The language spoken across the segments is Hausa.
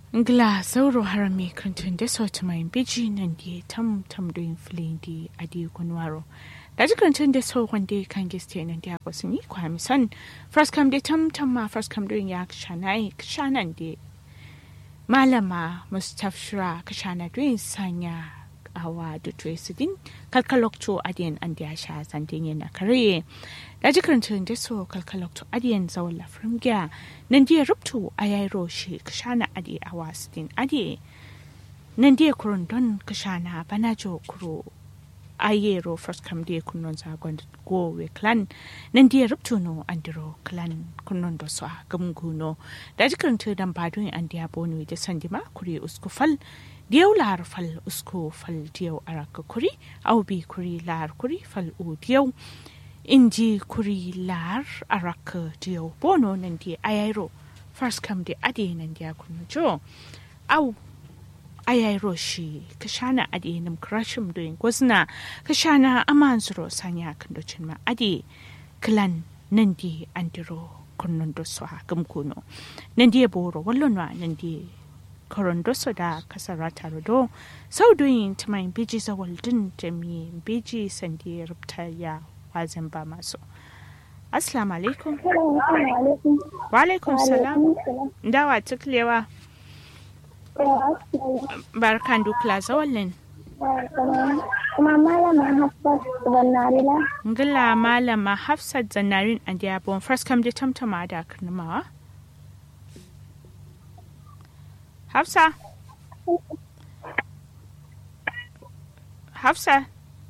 Ngla sauro harami kantun da sauti mai biji nan di tam tam doin filin di adi kunwaro. Da ji kantun da sau wanda kan giste nan di akwa sun yi kwa misan. Fraskam da tam tam ma fraskam doin ya kashana kashanan di. Malama Mustafshira kashana doin sanya awa da Tracy kalkalokto adiyan an da ya sha zantin yana kare. da jikarantun da so kalkalokto adiyan zawon lafrin gya nan diya rubtu a yayi roshi kashana adi a wasidin adi nan diya kurun don kashana bana jo kuro ayero first kam diya kunnon zagon go we clan nan diya rubtu no andiro clan kunnon da so gamguno da jikarantun dan badun an diya bonu da sandima kuri uskufal diyau lahar fal usko fal diyau araka kuri au bi kuri lahar kuri fal u diyau inji kuri lar araka diyau bono nan di ayairo first come di ade nan di akunu jo au ayairo shi kashana ade nam krashim doing gwazna kashana amanzuro sanya kandocin ma ade klan nan di andiro kunnun do so gamkuno nan di boro wallonwa nan di korondoso da kasara tarodo sau doyin ta mai biji zawaldin jami biji sandi rubta ya wazin ba masu assalamu alaikum wa alaikum salam dawa tuklewa barkan dukla zawallin kuma malama hafsat zannarila ngila malama hafsat zannarin a diabon first kam da tamtama da karnamawa Hafsa. Hafsa.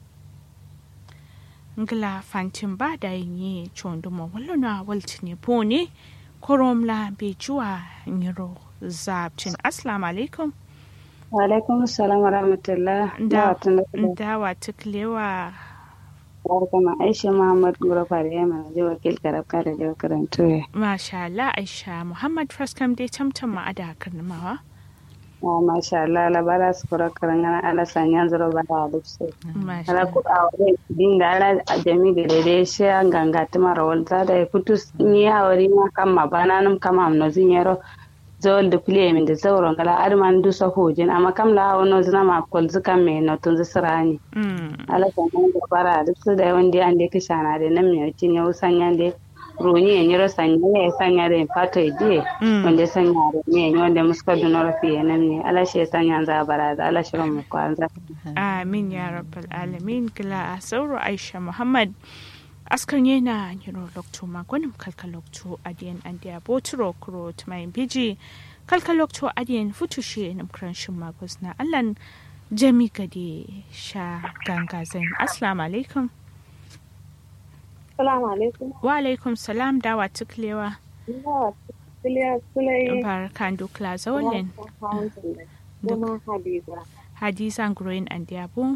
Ngla fantin ba da yi chonduma wallona waltine pone koromla be juwa nyiro zabtin assalamu alaikum wa alaikum assalam wa rahmatullah dawa tuklewa barkama aisha muhammad gura fare yamma je wakil karabka da je karanto masha Allah aisha muhammad faskam dai tamtam ma ada karnamawa Ah, masha Allah labara su kura karangana ala sanyan zuro bara dukse ala ku a wani dinga ala a jami da dai shi an ganga tuma rawal za da kutus ni hawari ma kan ma bana num kama amno zinyero zawal da kule min da zauron kala arman du sa hojin amma kam la hawo no zina ma kol zuka me no tun zisrani ala sanyan da bara dukse da wanda an de kishana da nan me cin yau sanyan da roni e nyiro sanya e sanyare pato e die wonde sanyare mi e nyonde muska dunoro fi e namni ala she sanya za barada ala shiro mu kwanza amin ya rabbal alamin kila a sauro aisha muhammad askan yana yiro lokto magonim kalka lokto adiyan andiya boturo kuro tumayin biji kalka lokto adiyan futushe nam kranshin magos na allan jami gade sha ganga zain assalamu alaikum Salamu alaikum. Wa alaikum salam dawa tuklewa. Barkan dukla zawalin. Duk. Hadiza. Hadiza Nguroyin Andiabo.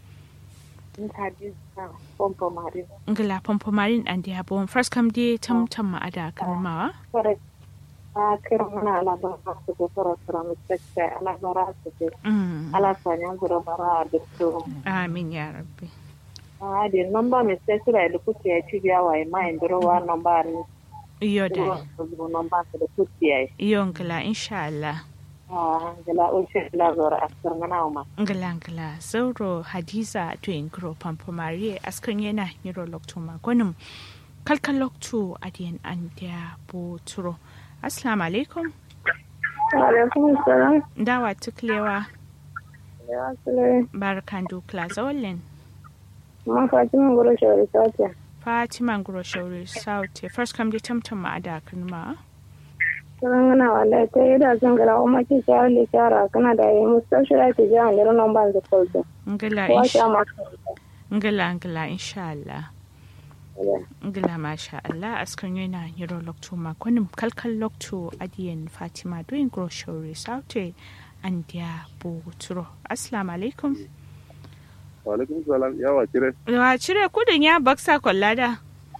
Hadiza Pompomarin. Ngila Pompomarin Andiabo. First come day tam tam ma'ada karmawa. Correct. A kira mana alabara su ke fara fara mutakka alabara su ke. Ala sanya gura bara da su. Amin ya rabbi. Ah, di nomba mi sesira da kuke ya ci biya wa ma indiro wa nomba ni. Iyo da. Nomba su da kuke ya. Iyo ngila insha Allah. Ah, gala ulshe la zora askar mana ma. Ngila ngila zauro Hadiza to ingro Pompomarie askan yana niro lokto magonum. Kalkan lokto adiyan andiya bo turo. Assalamu alaikum. Wa alaikum salam. Dawa tuklewa. Ya sule. Barkan dukla zawalin. Ma Fatima gura shawari sace. Fatima Nguro Shauri Sauti. First come the tamtam ma ada ma. Sarangana wallahi ta yi da zan gara kuma ki shawar da shara kana da yi mustashira ki ji an gara nan ban da kwalto. Ngila Wa insha sha ma. Ngila ngila insha Allah. Ngila masha Allah askan yana yiro lokto ma kunim kalkal lokto adiyan Fatima doing Nguro Shauri Sauti and dia buturo. Assalamu alaikum. Walaikum salam yawa kire. Wa cire kudin ya baksa kwallada.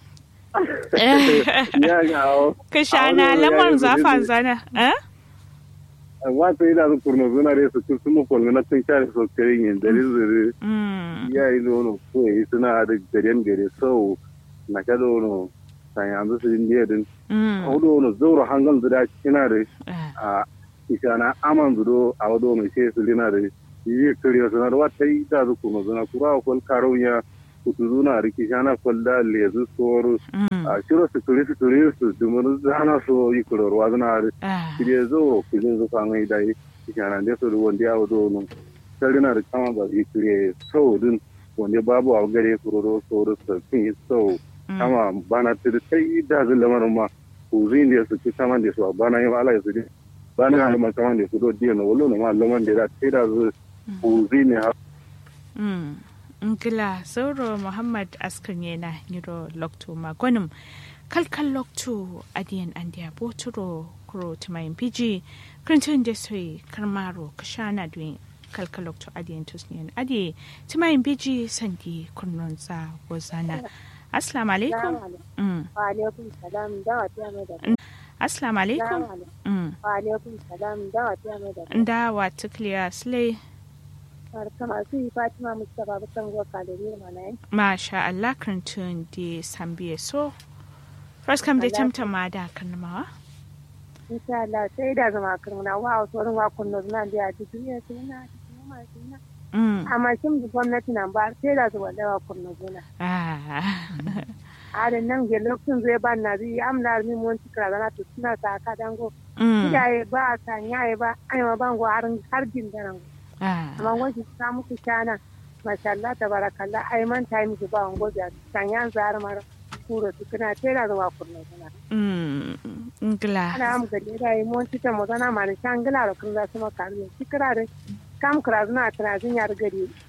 Ya ga awo. Kashana lamar zafan zana. Eh? Wa ta ina su kurno zuna re su su mu kolmi na tun kare so kare yin dari zuri. Mm. Ya yi no ko yi suna da garen gare so na ka do no san yanzu su indiya din. Mm. Ko do no zoro hangal da kina da Eh. a kishana aman zudo a wado mai sai su lina da yi kariya sanar wata yi da zu kuma zuna kura a kwal karunya kutu zuna riki shana kwalda lezu soro a shiro su turi su turi su dumur zana so yi kuror wa zuna da shirye zo kujin zu kan yi dai kishana da su wanda ya wado nun sarina da kama ba yi kire sau din wanda babu a gare kuroro soro su fin yi sau kama bana tiri sai da zu lamarin ma kuzin da su ci saman da su bana yi ala ya su di bana yi ma saman da su do diya na wolo na ma laman da da sai da zu kuzin ne ha ngila sauro muhammad askan yana niro lokto magonim kalkal lokto adiyan andiya boturo kuro tumayin piji krintin da soyi karmaro kashana duin kalkal lokto adiyan tusniyan adi tumayin piji sandi kunnon sa wazana assalamu alaikum wa alaikum salam da wata mai da assalamu alaikum wa alaikum salam da wata mai da da wata clear slay kama su yi fatima mustapha bukan zuwa kalori mana yi masha Allah kan tun di sambiye so first kam dai tamta ma da karnamawa insha Allah sai da zama karnama wa wasu wani wa kunno zuna da ya ji duniya su yana cikin masu yana amma shin da gwamnati nan ba sai da zuwa da wa kunno zuna a da nan ga lokacin zai ba na zai amna mi mun tikra zana to suna ta ka dango iyaye ba a sanyaye ba ai ma bango har jin da nan amma wajen ta muku shana mashallah tabarakallah ai man ta miki ba wango da sanyan zar mar kuro tukuna tera da wakun na ngla ana am gade da yi mon tita mo zana ma shan gila ro kun za su maka ne tikira da kam kira zuna tana jin yar gari